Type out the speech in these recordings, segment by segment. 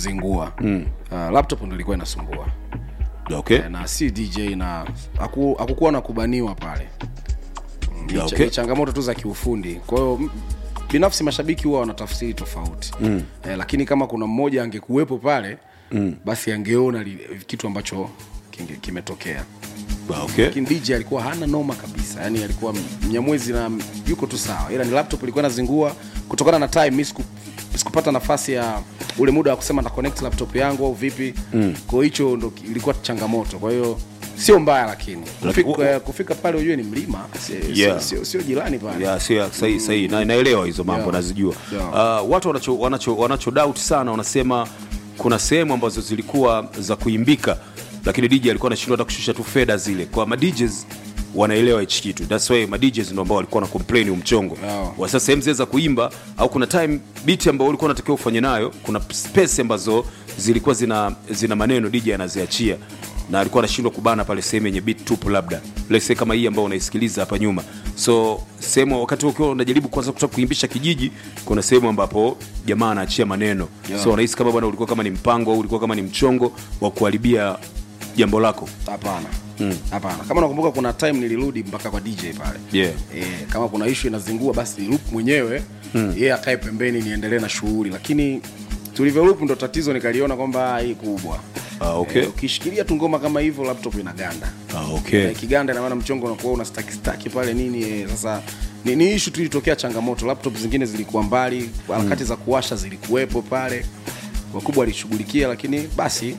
kuzingua mm. uh, laptop ndo ilikuwa inasumbua okay. Eh, na si dj na haku- hakukuwa na kubaniwa pale Mm, ni Yeah, cha- okay. ni changamoto tu za kiufundi kwa hiyo m- binafsi mashabiki huwa wanatafsiri tofauti mm. eh, lakini kama kuna mmoja angekuwepo pale mm. basi angeona li, kitu ambacho kinge- kimetokea Ah, okay. lakini dj alikuwa hana noma kabisa yani alikuwa mnyamwezi na yuko tu sawa ila ni laptop ilikuwa inazingua kutokana na time mi siku- sikupata nafasi ya ule muda wa kusema na connect laptop yangu au vipi mm. kwa hiyo hicho ndo ki- ilikuwa changamoto kwa hiyo sio mbaya lakini Laki- kufika, kufika pale ujue ni mlima si- Yeah. sio sio- sio jirani pale ya sio sahihi sahihi na naelewa hizo mambo Yeah. nazijua Yeah. uh, watu wanacho, wanacho, wanacho doubt sana wanasema kuna sehemu ambazo zilikuwa za kuimbika lakini DJ alikuwa anashindwa hata kushusha tu fedha zile kwa ma DJs wanaelewa hichi kitu that's why ma DJs ndio ambao walikuwa na complain umchongo Yeah. wa sasa sehemu zile za kuimba au kuna time beat ambayo ulikuwa unatakiwa ufanye nayo kuna space ambazo zilikuwa zina zina maneno DJ anaziachia na alikuwa anashindwa kubana pale sehemu yenye beat tupu labda let's say kama hii ambayo unaisikiliza hapa nyuma so sehemu wakati ukiwa unajaribu kwanza kutaka kuimbisha kijiji kuna sehemu ambapo jamaa anaachia maneno Yeah. so unahisi kama bwana ulikuwa kama ni mpango au ulikuwa kama ni mchongo wa kuharibia jambo lako hapana hapana kama nakumbuka kuna time nilirudi mpaka kwa dj pale Yeah. e, kama kuna ishu inazingua basi loop mwenyewe mm. yeye akae pembeni niendelee na shughuli lakini tulivyo loop ndo tatizo nikaliona kwamba hii kubwa Ah, okay. Eh, ukishikilia tu ngoma kama hivyo laptop inaganda ah, okay. Eh, kiganda inamaana mchongo unakuwa una staki staki pale nini eh, sasa ni, ni ishu tu ilitokea changamoto laptop zingine zilikuwa mbali harakati za kuwasha zilikuwepo pale wakubwa walishughulikia lakini basi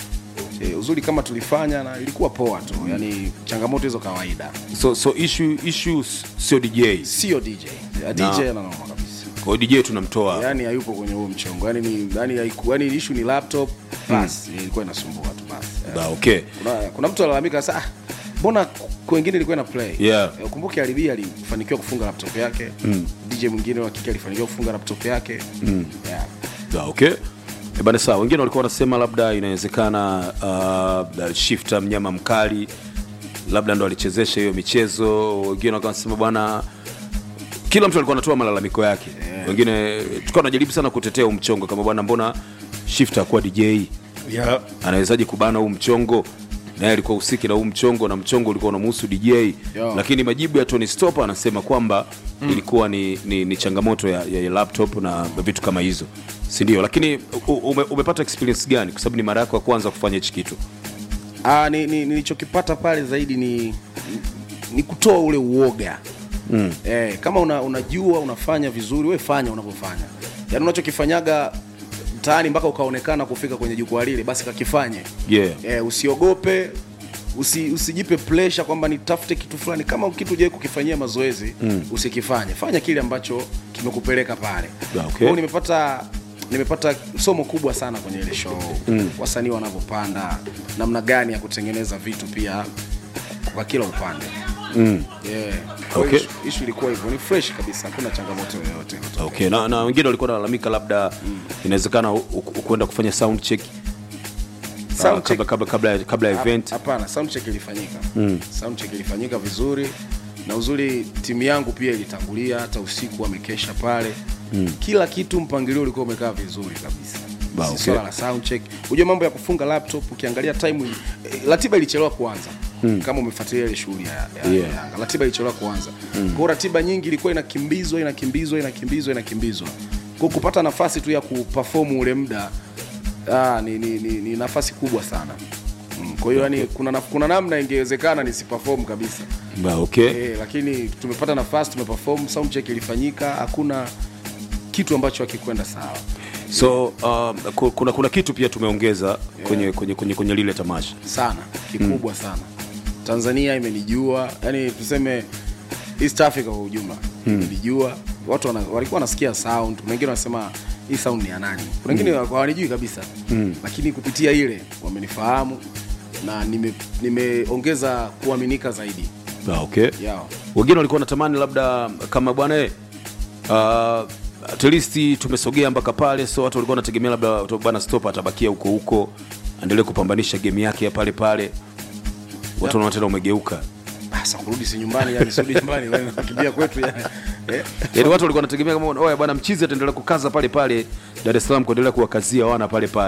e, uzuri kama tulifanya na ilikuwa poa tu yani changamoto hizo kawaida so so issue issue sio DJ sio dj Ya dj Na- ananoma kabisa kwa hiyo DJ tunamtoa yani hayupo kwenye huo mchongo yani ni yani, haiku- yani ishu ni laptop basi ilikuwa inasumbua tu basi Eh, ah, okay kuna, kuna mtu alalamika sasa "Ah, mbona ku- wengine ilikuwa ina play Yeah. Eh, ukumbuke alibi alifanikiwa kufunga laptop yake mm. dj mwingine wa kike alifanikiwa kufunga laptop yake mm. yeah. Ah, okay Eh, bana sawa wengine walikuwa wanasema labda inawezekana uh, shifta mnyama mkali labda ndo alichezesha hiyo michezo wengine wakawa wanasema bwana kila mtu alikuwa anatoa malalamiko yake yeah. wengine tukawa najaribu sana kutetea huu mchongo kama bwana mbona shifta akuwa dj Yeah. anawezaje kubana huu mchongo naye alikuwa usiki na huu mchongo na mchongo ulikuwa unamuhusu dj Yeah. lakini majibu ya tony stop anasema kwamba mm. ilikuwa ni, ni, ni changamoto ya, ya, ya laptop na vitu kama hizo sindio lakini u- ume, umepata experience gani kwa sababu ni mara yako ya kwanza kufanya hichi kitu Ah, ni, ni, nilichokipata pale zaidi ni ni kutoa ule uoga mm. eh, kama una, unajua unafanya vizuri we fanya unavyofanya yaani unachokifanyaga mtaani mpaka ukaonekana kufika kwenye jukwaa lile basi kakifanye yeah. eh, usiogope usi, usijipe pressure kwamba nitafute kitu fulani kama kitu ujawai kukifanyia mazoezi mm. usikifanye fanya kile ambacho kimekupeleka pale Yeah, okay. Kwa hiyo nimepata nimepata somo kubwa sana kwenye ile show mm. wasanii wanavyopanda namna gani ya kutengeneza vitu pia kwa kila upande mm. yeah. Kwa Okay. hiyo ishu ilikuwa hivyo ni fresh kabisa hakuna changamoto yoyote okay. na, na wengine walikuwa nalalamika labda mm. inawezekana u- u- kwenda kufanya sound check Sound uh, check- kabla, kabla, kabla, kabla ya event hapana sound check ilifanyika mm. sound check ilifanyika vizuri na uzuri timu yangu pia ilitangulia hata usiku wamekesha pale mm. kila kitu mpangilio ulikuwa umekaa vizuri kabisa Ba, Si okay. swala la sound check unajua mambo ya kufunga laptop ukiangalia time eh, ratiba ilichelewa kuanza mm. kama umefuatilia ile shughuli ya, ya, Yeah. ya Yanga ratiba ilichelewa kuanza mm. kwa hiyo ratiba nyingi ilikuwa inakimbizwa inakimbizwa inakimbizwa inakimbizwa kwa kupata nafasi tu ya kuperform ule muda ah, ni, ni, ni, ni nafasi kubwa sana Mm, kwa hiyo yani kuna, na- kuna namna ingewezekana nisiperform kabisa Ba, okay. e, lakini tumepata nafasi tumeperform sound check ilifanyika hakuna kitu ambacho hakikwenda sawa so um, ku- kuna, kuna kitu pia tumeongeza kwenye, kwenye, kwenye, kwenye lile tamasha sana kikubwa sana tanzania imenijua yani tuseme east africa kwa ujumla imenijua watu wana, walikuwa wanasikia sound kuna wengine wanasema hii sound ni ya nani kuna wengine hawanijui kabisa lakini kupitia ile wamenifahamu na nime- nimeongeza kuaminika zaidi Ba, okay. yao wengine walikuwa wanatamani labda kama bwana eh, uh, at least tumesogea mpaka pale so watu walikuwa wanategemea labda tu- bwana stop atabakia huko huko aendelee kupambanisha game yake ya pale pale watu wanaona tena umegeuka sasa kurudi si nyumbani yani sirudi nyumbani wewe unakimbia kwetu yani eh? yaani watu walikuwa wanategemea kama oya bwana mchizi ataendelea kukaza pale pale dar es salaam kuendelea kuwakazia wana pale pale